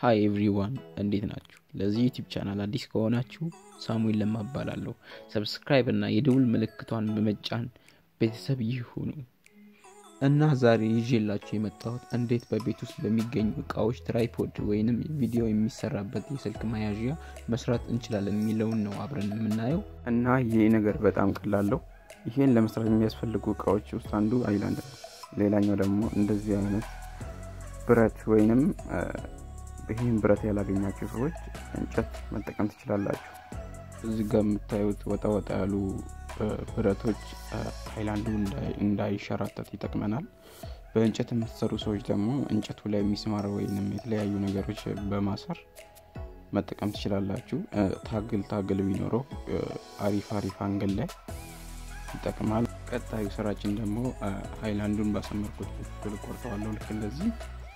ሀይ ኤቭሪዋን እንዴት ናችሁ? ለዚህ ዩቲዩብ ቻናል አዲስ ከሆናችሁ ሳሙኤል ለማ እባላለሁ። ሰብስክራይብ እና የደውል ምልክቷን በመጫን ቤተሰብ ይሁኑ እና ዛሬ ይዤላችሁ የመጣሁት እንዴት በቤት ውስጥ በሚገኙ እቃዎች ትራይፖድ ወይንም ቪዲዮ የሚሰራበት የስልክ መያዣ መስራት እንችላለን የሚለውን ነው አብረን የምናየው እና ይሄ ነገር በጣም ቀላለው። ይሄን ለመስራት የሚያስፈልጉ እቃዎች ውስጥ አንዱ አይላንድ ነው። ሌላኛው ደግሞ እንደዚህ አይነት ብረት ወይንም ይህን ብረት ያላገኛችሁ ሰዎች እንጨት መጠቀም ትችላላችሁ። እዚህ ጋር የምታዩት ወጣ ወጣ ያሉ ብረቶች ሃይላንዱ እንዳይሸራተት ይጠቅመናል። በእንጨት የምትሰሩ ሰዎች ደግሞ እንጨቱ ላይ የሚስማር ወይንም የተለያዩ ነገሮች በማሰር መጠቀም ትችላላችሁ። ታግል ታግል ቢኖረው አሪፍ አሪፍ አንግል ላይ ይጠቅማል። ቀጣዩ ስራችን ደግሞ ሃይላንዱን ባሰመርኩት በኩል ቆርጠዋለሁ። ልክ እንደዚህ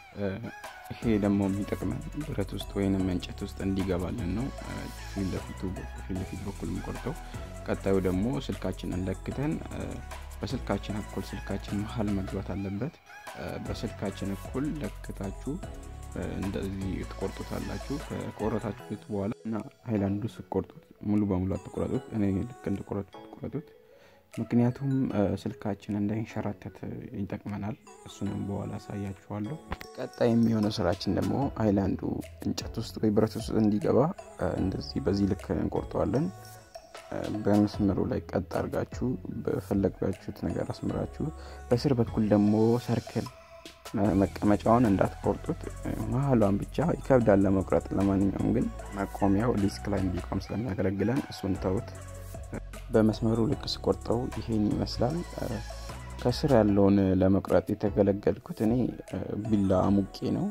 ይሄ ደግሞ የሚጠቅመን ብረት ውስጥ ወይንም እንጨት ውስጥ እንዲገባልን ነው። ፊት ለፊት በኩል የምቆርጠው። ቀጣዩ ደግሞ ስልካችንን ለክተን በስልካችን እኩል ስልካችን መሀል መግባት አለበት። በስልካችን እኩል ለክታችሁ እንደዚህ ትቆርጡታላችሁ። ከቆረጣችሁት በኋላ እና ሃይላንዱ ስቆርጡት ሙሉ በሙሉ አትቆረጡት። እኔ ልክ እንደቆረጡት ቆረጡት። ምክንያቱም ስልካችን እንዳይንሸራተት ይጠቅመናል። እሱንም በኋላ አሳያችኋለሁ። ቀጣይ የሚሆነው ስራችን ደግሞ ሃይላንዱ እንጨት ውስጥ ወይ ብረት ውስጥ እንዲገባ እንደዚህ በዚህ ልክ እንቆርጠዋለን። በመስመሩ ላይ ቀጥ አድርጋችሁ በፈለጋችሁት ነገር አስምራችሁ፣ በስር በኩል ደግሞ ሰርክል መቀመጫውን እንዳትቆርጡት፣ መሀሏን ብቻ ይከብዳል ለመቁረጥ። ለማንኛውም ግን መቆሚያው ዲስክ ላይ እንዲቆም ስለሚያገለግለን እሱን ተውት። በመስመሩ ልክ ስቆርጠው ይሄን ይመስላል። ከስር ያለውን ለመቁረጥ የተገለገልኩት እኔ ቢላ አሙቄ ነው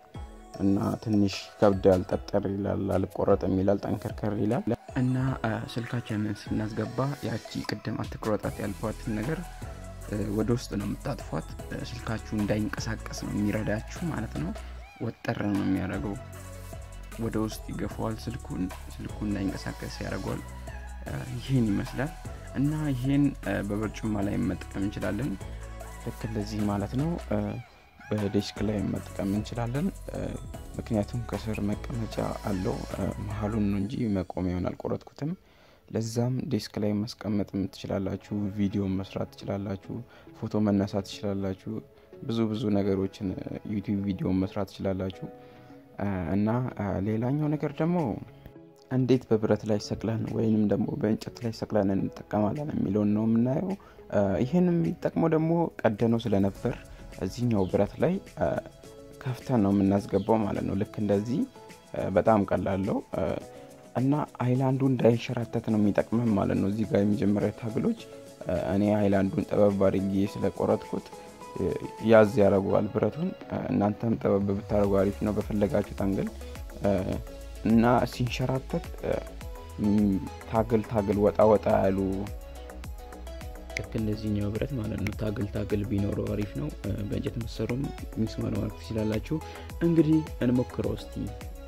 እና ትንሽ ከብዳል፣ ጠጠር ይላል፣ አልቆረጥም ይላል፣ ጠንከርከር ይላል እና ስልካችንን ስናስገባ ያቺ ቅድም አትቁረጣት ያልኳትን ነገር ወደ ውስጥ ነው የምታጥፏት። ስልካችሁ እንዳይንቀሳቀስ ነው የሚረዳችሁ ማለት ነው። ወጠር ነው የሚያደርገው፣ ወደ ውስጥ ይገፋዋል ስልኩን፣ ስልኩ እንዳይንቀሳቀስ ያደርገዋል። ይህን ይመስላል እና ይህን በበርጩማ ላይ መጠቀም እንችላለን። ልክ እንደዚህ ማለት ነው። በዴስክ ላይ መጠቀም እንችላለን። ምክንያቱም ከስር መቀመጫ አለው። መሀሉን ነው እንጂ መቆሚያውን አልቆረጥኩትም። ለዛም ዴስክ ላይ ማስቀመጥ ትችላላችሁ። ቪዲዮ መስራት ትችላላችሁ። ፎቶ መነሳት ትችላላችሁ። ብዙ ብዙ ነገሮችን ዩቲዩብ ቪዲዮ መስራት ትችላላችሁ እና ሌላኛው ነገር ደግሞ እንዴት በብረት ላይ ሰቅለን ወይንም ደግሞ በእንጨት ላይ ሰቅለን እንጠቀማለን የሚለውን ነው የምናየው። ይህን የሚጠቅመው ደግሞ ቀደነው ስለነበር እዚህኛው ብረት ላይ ከፍተን ነው የምናስገባው ማለት ነው። ልክ እንደዚህ በጣም ቀላለው እና ሃይላንዱ እንዳይንሸራተት ነው የሚጠቅመን ማለት ነው። እዚህ ጋር የመጀመሪያ ታግሎች እኔ ሃይላንዱን ጠበብ አድርጌ ስለቆረጥኩት ያዝ ያደርገዋል ብረቱን። እናንተም ጠበብ ብታደርጉ አሪፍ ነው በፈለጋችሁት አንግል እና ሲንሸራተት ታግል ታግል ወጣ ወጣ ያሉ ልክ እንደዚህኛው ብረት ማለት ነው። ታግል ታግል ቢኖረው አሪፍ ነው። በእንጨት መሰሩም ሚስማር ማድረግ ትችላላችሁ። እንግዲህ እንሞክረው እስቲ